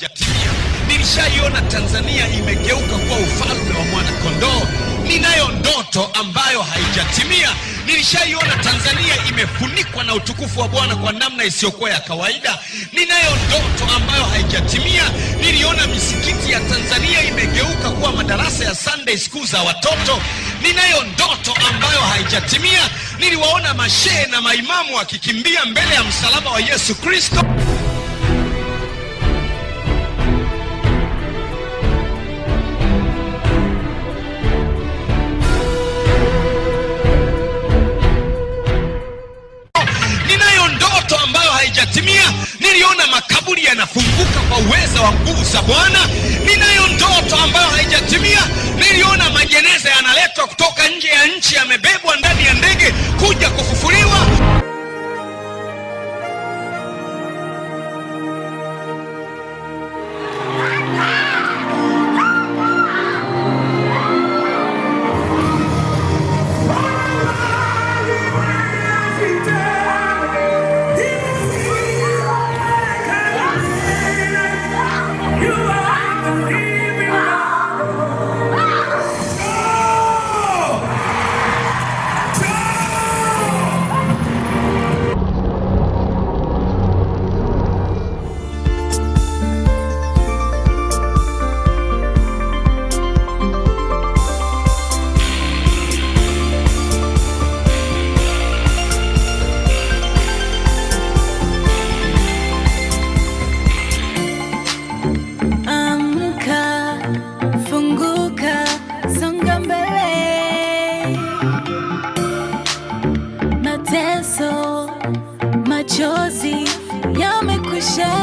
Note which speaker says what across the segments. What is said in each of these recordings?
Speaker 1: haijatimia. Nilishaiona Tanzania imegeuka kuwa ufalme wa mwanakondoo. Ninayo ndoto ambayo haijatimia. Nilishaiona Tanzania imefunikwa na utukufu wa Bwana kwa namna isiyokuwa ya kawaida. Ninayo ndoto ambayo haijatimia. Niliona misikiti ya Tanzania imegeuka kuwa madarasa ya Sunday school za watoto. Ninayo ndoto ambayo haijatimia. Niliwaona mashehe na maimamu wakikimbia mbele ya msalaba wa Yesu Kristo. Ninayo ndoto ambayo haijatimia. Niliona makaburi yanafunguka kwa uweza wa nguvu za Bwana. Ninayo ndoto ambayo haijatimia. Niliona majeneza yanaletwa kutoka nje ya nchi, yamebebwa ndani ya ndege kuja kufufuliwa.
Speaker 2: Amka, funguka, songa mbele. Mateso, machozi yamekwisha.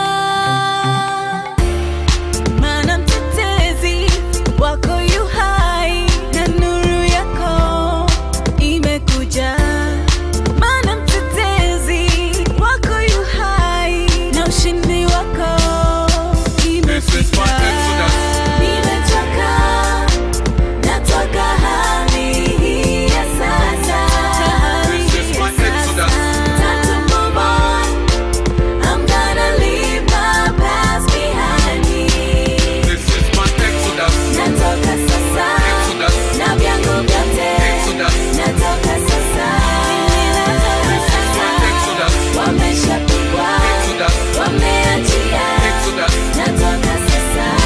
Speaker 2: Maana mtetezi wako yu hai na nuru yako imekuja. Maana mtetezi wako yu hai na ushindi wako
Speaker 3: This is my exodus.
Speaker 2: Nimechoka, natoka hali hii ya sasa.
Speaker 3: This is my exodus.
Speaker 2: Time to move on. I'm gonna leave my past behind me.
Speaker 3: This is my exodus.
Speaker 2: Natoka sasa,
Speaker 3: Exodus.
Speaker 2: na vyangu vyote.
Speaker 3: Exodus.
Speaker 2: Natoka sasa.
Speaker 3: This is my exodus.
Speaker 2: Wameshapigwa,
Speaker 3: Exodus.
Speaker 2: wameachia.
Speaker 3: Exodus.
Speaker 2: Natoka sasa.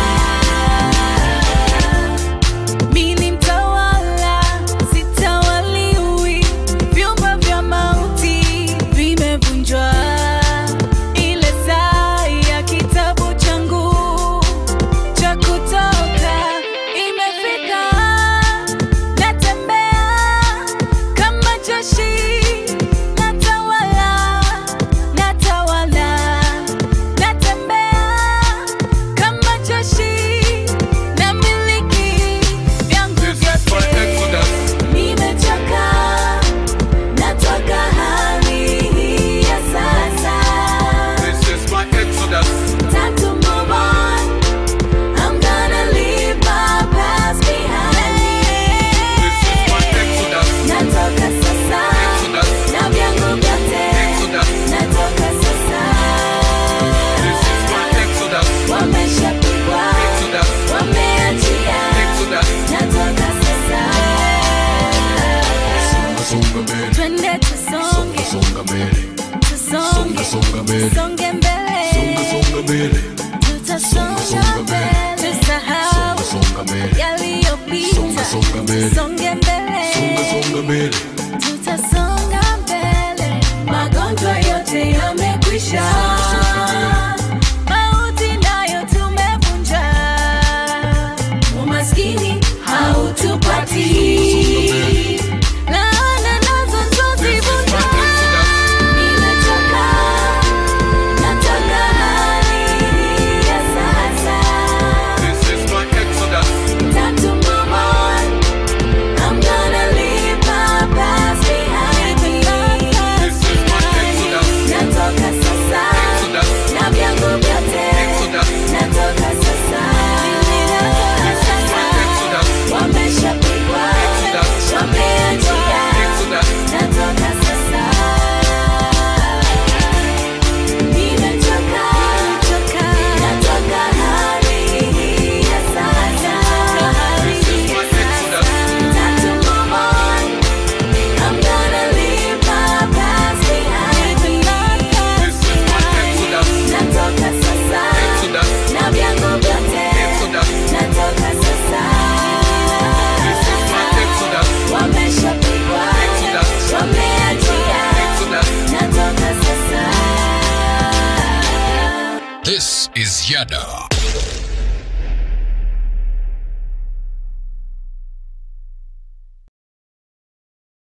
Speaker 2: Mimi mtawala, sitawaliwi. Vyumba vya mauti vimevunjwa. Ile saa ya kitabu changu cha kutoka imefika. Natembea kama jeshi, natawala, natawala, natembea kama jeshi, namiliki vyangu
Speaker 3: This is my
Speaker 2: vyote.
Speaker 3: exodus.
Speaker 2: Nimechoka, natoka hali hii ya sasa.
Speaker 3: This is my exodus.
Speaker 2: Time to move on. I'm gonna leave my past behind me.
Speaker 3: This is my exodus.
Speaker 2: Natoka sasa,
Speaker 3: Exodus.
Speaker 2: na vyangu vyote.
Speaker 3: Exodus.
Speaker 2: Natoka sasa.
Speaker 3: This is my exodus.
Speaker 2: Wameshapigwa,
Speaker 3: Exodus.
Speaker 2: wameachia.
Speaker 3: Exodus.
Speaker 2: Natoka sasa.
Speaker 3: Songa mbele.
Speaker 2: Twende tusonge,
Speaker 3: Songa mbele.
Speaker 2: tusonge,
Speaker 3: songa mbele.
Speaker 2: songe mbele.
Speaker 3: songa mbele.
Speaker 2: Tutasonga
Speaker 3: songa mbele.
Speaker 2: mbele, tusahau
Speaker 3: songa mbele.
Speaker 2: yaliyopita.
Speaker 3: Songa, songa mbele.
Speaker 2: Songe mbele,
Speaker 3: songa mbele.
Speaker 2: tutasonga mbele. Magonjwa yote yamekwisha, mauti nayo tumevunja, umaskini hautupati, laana nazo
Speaker 3: This is
Speaker 2: tuzivunja.
Speaker 3: my exodus.
Speaker 2: Nimechoka, nataka hali ya sasa.
Speaker 3: This is my exodus.
Speaker 2: Time to move on. I'm gonna leave my past behind
Speaker 4: is Yada.